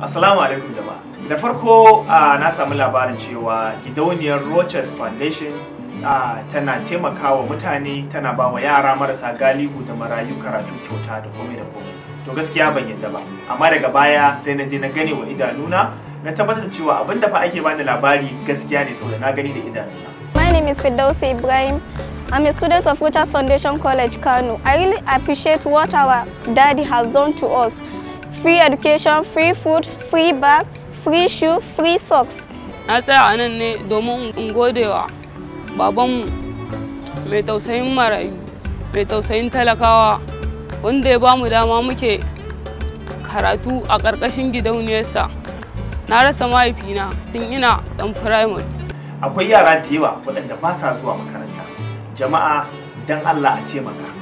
Assalamu alaikum jama'a. Da farko ah, na samu labarin cewa gidauniyar Roches Foundation ah, tana taimakawa mutane tana ba wa yara marasa galihu da marayu karatu kyauta da komai da komai. To gaskiya ban yadda ba. Amma daga baya sai na je na gane wa idanuna na tabbatar da cewa abin da fa ake bani labari gaskiya ne saboda na gani da idanuna. My name is Firdausi Ibrahim. I'm a student of Rochas Foundation College, Kano. I really appreciate what our daddy has done to us. Free education, free food, free bag, free shoe, free socks. na tsaya a nan ne domin in gode wa babanmu mai tausayin marayu mai tausayin talakawa wanda ya bamu dama muke karatu a ƙarƙashin gidauniyarsa na rasa mahaifina tun ina ɗan firamare Akwai yara da yawa waɗanda ba sa zuwa makaranta. Jama'a dan Allah a taimaka.